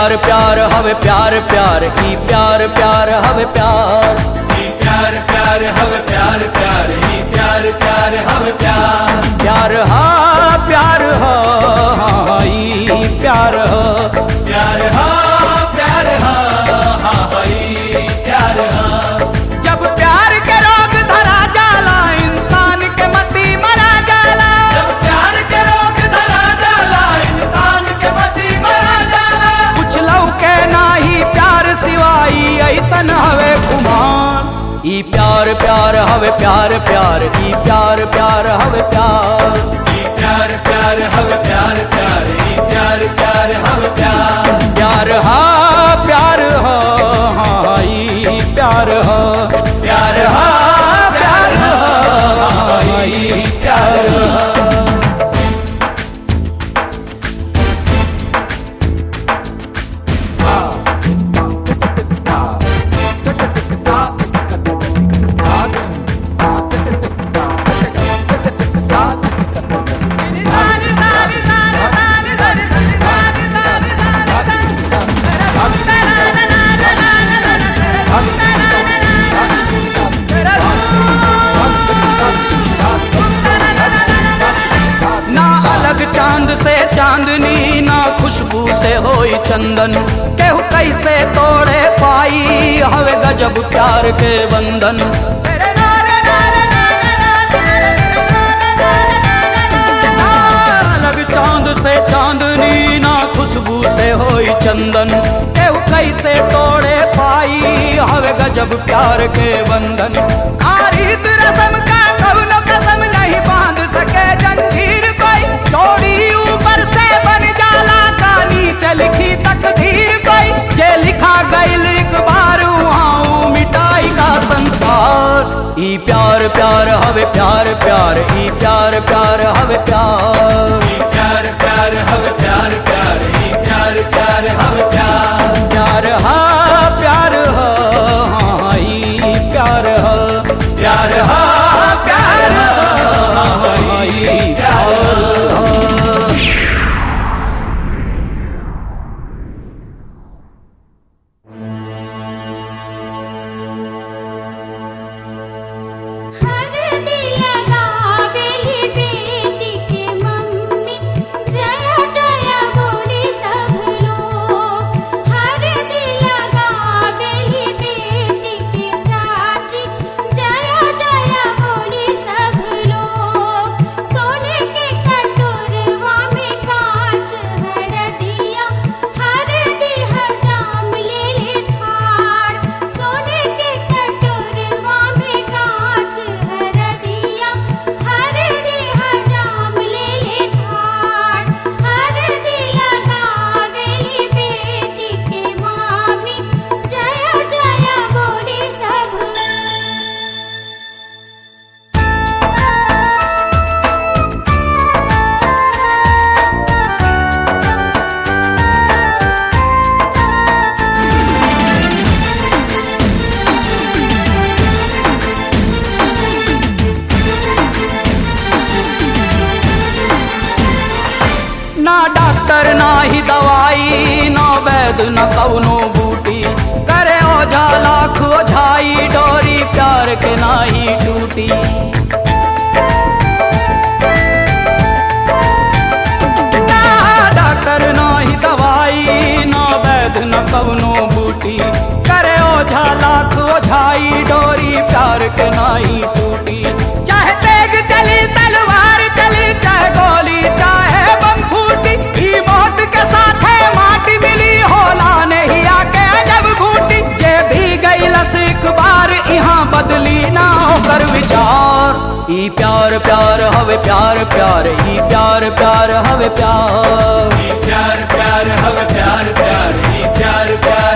प्यार प्यार हवे प्यार प्यार ई प्यार प्यार हवे प्यार ई प्यार प्यार हवे प्यार प्यार ई प्यार प्यार हवे प्यार प्यार हा प्यार हा हाँ, ई प्यार हा प्यार हा प्यार हा हा हा ई प्यार हा जब प्यार के रोग धरा जाला इंसान के मती मरा जाला जब प्यार के रोग धरा जाला इंसान के मती मरा जाला कुछ लौके नाही प्यार सिवाई ऐसन हवे खुमान ई प्यार प्यार हवे प्यार प्यार ई प्यार प्यार हवे प्यार ई प्यार प्यार हवे प्यार प्यार ई प्यार प्यार हवे प्यार प्यार हा प्यार हा हाँ, ई प्यार हा प्यार हा प्यार हा हा ई प्यार हा ना अलग चांद से चांदनी ना खुशबू से होई चंदन केहू कैसे तोड़े पाई हवे गजब प्यार के बंधन ना अलग चांद से चांदनी ना खुशबू से होई चंदन केहू कैसे तोड़े पाई हवे गजब प्यार के बंधन आरित रसम का कौनो कसम नहीं बांध सके जंजीर कोई चोरी ऊपर से बन जाला का नीचे लिखी तकदीर कोई जे लिखा गईल एक बार वहाँ मिटाई का संसार ई प्यार प्यार हवे प्यार प्यार ई प्यार प्यार हवे प्यार ई प्यार प्यार हवे प्यार प्यार ई प्यार प्यार हवे प्यार प्यार हा प्यार हा हाँ, ई प्यार हा प्यार हा प्यार हा हा ई प्यार हा हर दिल लगावेली बेटी के मम्मी जय जय बोली सब लोग हर दिल लगावेली बेटी के चाची जय जय बोली सब लोग सोने के कटोरवा में कांच हर दिया हर दिह जाम ले ले थार सोने के कटोरवा में कांच हर दिया हर दिह जाम ले ले थार हर दिया गावेली बेटी के मामी जय जय बोली सब ना डॉक्टर ना ही दवाई ना वैद न कौनो बूटी करे ओझा लाख ओझाई डोरी प्यार के ना ही टूटी ना डॉक्टर ना ही दवाई ना वैद न कौनो बूटी करे ओझा लाख ओझाई डोरी प्यार के ना ही टूटी चाहे तेग चली तलवार चली चाहे गोली चाहे बम फूटी ई मौत के साथ है माटी मिली होला नहीं आके जब घूटी जे भी गई लस एक बार यहाँ बदली ना होकर विचार ई प्यार प्यार हवे प्यार प्यार ई प्यार प्यार हवे प्यार ई प्यार प्यार हवे प्यार प्यार ई प्यार प्यार